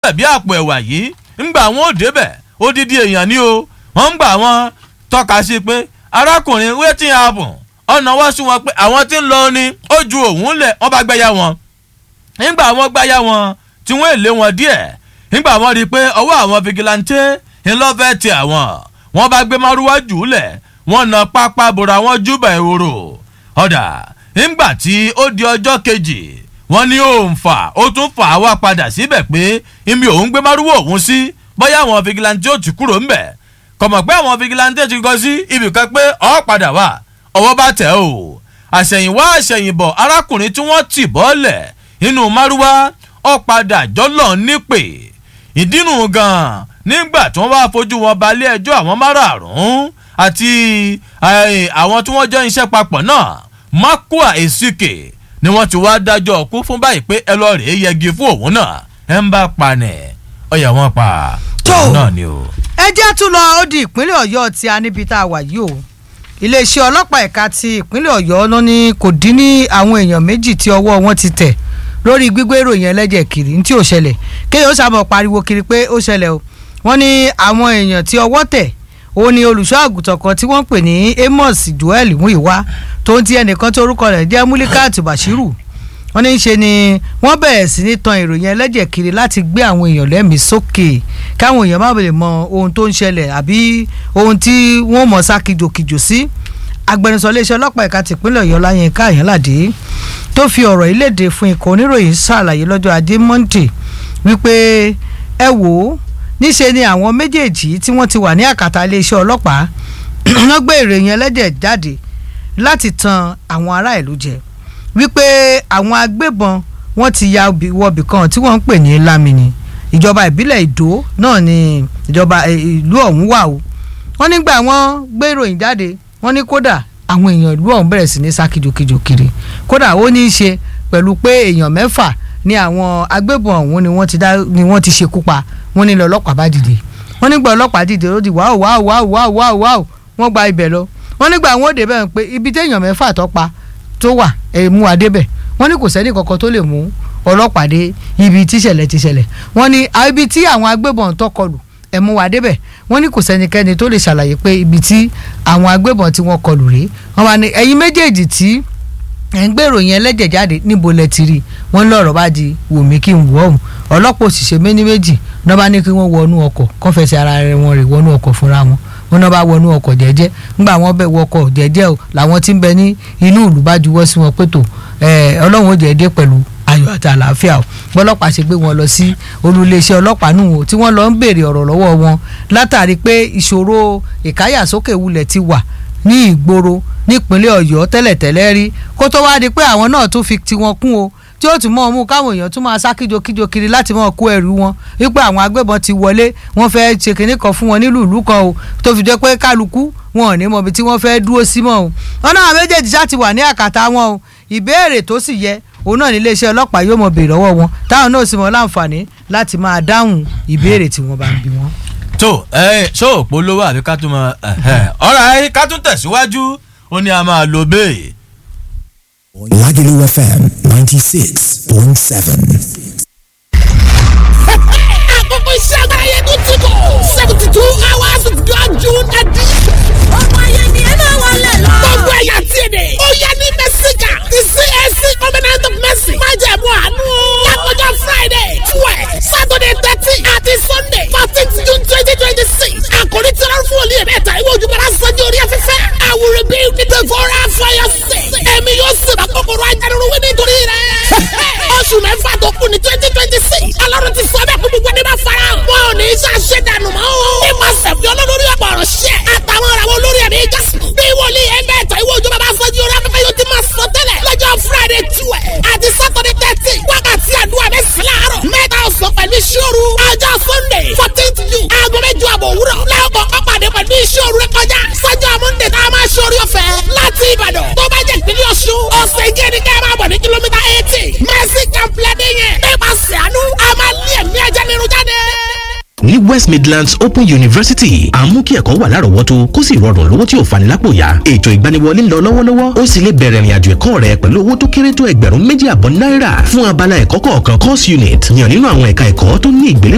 gbẹ̀bí àpò ẹ̀wà yìí ńgbà wọn ò débẹ̀ odidi èèyàn ni o wọ́n ń gbà wọ́n tọ́ka sí pé arákùnrin wetin happen ọ̀nà wá sí wọn pé àwọn tí ń lọ ni ó ju òun lẹ̀ wọ́n bá gbẹ́yà wọn nígbà wọn gbáyà wọn tí wọ́n èlé wọn díẹ̀ nígbà wọn rí i pé ọwọ́ àwọn fìgìláńtẹ́ ńlọ́fẹ́ ti àwọn wọ́n bá gbé márúwá jù ú lẹ̀ wọ́n na pápá bora wọn júbà ehoro ọ̀dà nígbà tí ó di ọjọ́ kejì wọ́n ní òun fà ó tún fà á wá padà síbẹ̀ pé ibi òun gbé márúwá òun sí bóyá àwọn fìgìláńtẹ́ ò ti kúrò ńbẹ̀ kọ̀mọ̀ pé àwọn fìgìláńtẹ́ ti kọ sí ibìkan pé ọ̀ padà wá ọwọ́ bá tẹ̀ o àṣẹ̀yìnwá àṣẹ̀yìnbọ̀ arákùnrin tí wọ́n tì bọ́ọ̀lẹ̀ inú márúwá ó padà jọ́lọ̀ nípè ìdínú gan-an nígbà tí wọ́n bá fojú wọn balẹ̀ ẹjọ́ àwọn márààrún àti àwọn tí wọ́n jọ iṣẹ́ papọ̀ náà makua esike ni wọ́n ti wá dájọ́ kú fún báyìí pé ẹ lọ́ọ́ rèé yẹgi fún òun náà ẹ ń bá pa nẹ̀ ọyà wọn pa òun náà ni o. ẹ jẹ́ tún lọ ó di ìpínlẹ̀ ọ̀yọ́ tí a níbi tá a wà yìí o iléeṣẹ́ ọlọ́pàá ẹ̀ka ti ìpínlẹ̀ ọ̀yọ́ ló ní kò dín ní àwọn èèyàn méjì tí ọwọ́ wọn ti tẹ̀ lórí gbígbé ìròyìn ẹlẹ́jẹ̀ kiri ní tí ò ṣẹlẹ̀ kéèyàn ó sábà pariwo kiri pé ó ṣẹlẹ̀ o wọ́n ní àwọn èèyàn tí ọwọ́ tẹ̀ ó ní olùṣọ́ àgùntàn kan tí wọ́n pè ní amos joel muiwa tó ń ti ẹnìkan tó orúkọ rẹ̀ jẹ́ mulikat bashiru wọ́n ní í ṣe ni wọ́n bẹ̀rẹ̀ sí ní tan ìròyìn ẹlẹ́jẹ̀ kiri láti gbé àwọn èèyàn lẹ́mìí sókè káwọn èèyàn má lè mọ ohun tó ń ṣẹlẹ̀ àbí ohun tí wọ́n mọ̀ sá kìjokìjò sí agbẹnusọ iléeṣẹ́ ọlọ́pàá ẹ̀ka tìpínlẹ̀ ọ̀yọ́ láyínká àyànládé tó fi ọ̀rọ̀ ìlédè fún ikọ̀ oníròyìn ṣàlàyé lọ́jọ́ ajé monde wípé ẹ wò ó níṣe ni àwọn méjèèjì tí wọ́n ti wà ní àkàtà iléeṣẹ́ ọlọ́pàá wọ́n gbé ìròyìn ẹlẹ́dẹ̀ jáde láti tan àwọn ará ìlú jẹ wípé àwọn agbébọn wọ́n ti ya wọbì kan tí wọ́n ń pè ní lámìnì ìjọba ìbílẹ̀ ìdó náà ni ìjọba ìlú ọ̀hún wà o wọ́n nígbà wọ́n gbé ìròyìn jáde wọ́n ní kódà àwọn èèyàn ìlú ọ̀hún bẹ̀rẹ̀ sí ní sá kìjokìjo kiri kódà ó ní í ṣe pẹ̀lú pé èèyàn mẹ́fà ni àwọn agbébọn ọ̀hún ni wọ́n ti dá ni wọ́n ti ṣekú pa wọ́n ní lọ ọlọ́pàá bá dìde wọ́n nígbà ọlọ́pàá dìde ó di wáò wáò wáò wáò wáò wáò wọ́n gba ibẹ̀ lọ wọ́n nígbà àwọn òde bẹ́ẹ̀ pé ibi téèyàn mẹ́fà tó pa tó wà ẹ̀ mú wa débẹ̀ wọ́n ní kò sẹ́ni kankan tó lè mú ọlọ́pàá dé ibi tíṣẹ̀lẹ̀ tíṣẹ̀lẹ̀ wọ́n ní ibi tí àwọn agbébọn tó kọlù ẹ̀ mú wa débẹ̀ wọ́n ní kò sẹ́nikẹ́ni tó lè ṣàlàyé pé ibi tí àwọn agbébọn tí wọ́n kọlù rèé wọ́n wá ní ẹ̀yin méjèèjì tí ẹ̀ ń gbèrò yẹn lẹ́jẹ̀ jáde níbo lẹ ti rí wọ́n lọ́rọ̀ bá di wò mí kí n wọ̀ ọ̀hún ọlọ́pàá òṣìṣẹ́ méní méjì náà bá ní kí wọ́n wọnú ọkọ̀ kọ́ fẹsẹ̀ ara rẹ̀ wọn rè wọnú ọkọ̀ fúnra wọn wọn náà bá wọnú ọkọ̀ jẹ́jẹ́ ńgbà wọn bẹ wọkọ̀ jẹ́jẹ́ o làwọn tí ń bẹ ní inú ìlú bá juwọ́ sí wọn pé tó ọlọ́run ó jẹ́ dé pẹ̀lú ayọ̀ àti àlàáfíà o bọ́lọ́pàá ṣe gbé wọn lọ sí olùléeṣẹ́ ọlọ́pàá nù o tí wọ́n lọ ń béèrè ọ̀rọ̀ lọ́wọ́ wọn látàrí pé ìṣòro ìkáyàsókè wulẹ̀ ti wà ní ìgboro nípínlẹ̀ ọ̀yọ́ tẹ́lẹ̀tẹ́lẹ̀ rí kó tó wá di pé àwọn náà tún fi tiwọn kún o tí ó tún mọ̀ ọ́n mú káwọn èèyàn tún máa sá kíjokíjo kiri láti mọ̀ kó ẹrù wọn wípé àwọn agbébọn ti wọlé wọ́n fẹ́ ṣe kinní kan fún wọn nílùú ìlú kan o tó fi jẹ́ pé kálukú wọn ò ní mọ ibi tí wọ́n fẹ́ dúró sí mọ́ o wọn náà méjèèjì ṣáà ti wà ní àkàtà wọn o ìbéèrè tó sì yẹ òun náà ní iléeṣẹ́ ọlọ́pàá yóò mọ̀ béèrè lọ́wọ́ wọn táwọn náà sì mọ̀ láǹfààní láti máa dáhùn ìbéèrè tí wọ́n bá ń bi wọ́n. tó ẹ ṣó òpólówó àbí ká tún mọ ọ̀rọ̀ ayé ká tún tẹ̀síwájú ó ní a máa lo bẹ́ẹ̀. Lagelu FM 96.7. àkókò iṣẹ́ agbára yẹn tó ti kọ̀ seventy two hours of God June edition. ọmọ ayé ni ẹ máa wọlé lọ. gbogbo ẹ̀yà tí ì dé. ó yẹ ní mẹ́síkà ti CAC covenant of mercy. má jẹ̀ mú àánú. lákòjọ Friday twelve Saturday thirteen àti Sunday fourteenth June twenty twenty six. àkòrí tí wọ́n fún olú yẹn mẹ́ta ìwé ojúmọ́ra sanjó orí afẹ́fẹ́. I will rebuild the devourer for your sake. ẹ̀mí yóò sì bá kòkòrò ajánirun wí nítorí rẹ̀. oṣù mẹ́fà tó kù ní twenty twenty six. ọlọ́run ti sọ bẹ́ẹ̀ kó gbogbo ẹni bá fara hàn. wọn ò ní í ṣàṣẹ dànù mọ́ o. ní ma sẹ̀fì olólórí ọ̀pọ̀ ọ̀rọ̀ ṣẹ́. àtàwọn ọ̀rọ̀ olórí ẹ̀mí jásù. bí wòlíì ẹgbẹ́ ẹ̀tọ́ ìwé òjò bàbá fọ́jú orí afẹ́fẹ́ yóò ti máa sọ tẹ́lẹ̀. lọ́jọ́ friday twelve àti saturday thirteen wákàtí àdúrà mẹ́sàn-án láàárọ̀. mẹ́ta ọ̀sán pẹ̀lú ìṣòro. ọjọ́ sunday fourteenth june aago mẹ́jọ àbọ̀ òwúrọ̀. lẹ́ọ̀kọ̀ ọ̀pàdé pẹ̀lú ìṣòro rẹ kọjá. sọ́jọ́ monday tá a máa ṣorí ọ̀fẹ́ láti ìbàdàn. tó bá jẹ́ ìpínlẹ̀ ọ̀ṣun ọ̀sẹ̀ ìjẹ́ ni ká máa bọ̀ ní kìlómítà eighty. mercy complex yẹn. nípasẹ̀ àánú a máa lé ẹ̀mí ajá nínú jáde ní west midlands open university à ń mú kí ẹ̀kọ́ wà lárọ̀ọ́wọ́tó kó sì rọrùn lówó tí ò fani lápò yá ètò ìgbaniwọlé ń lọ lọ́wọ́lọ́wọ́ ó sì lè bẹ̀rẹ̀ ìrìnàjò ẹ̀kọ́ rẹ pẹ̀lú owó tó kéré tó ẹgbẹ̀rún méjì àbọ̀ náírà fún abala ẹ̀kọ́ kọ̀ọ̀kan course unit yàn nínú àwọn ẹ̀ka ẹ̀kọ́ tó ní ìgbélé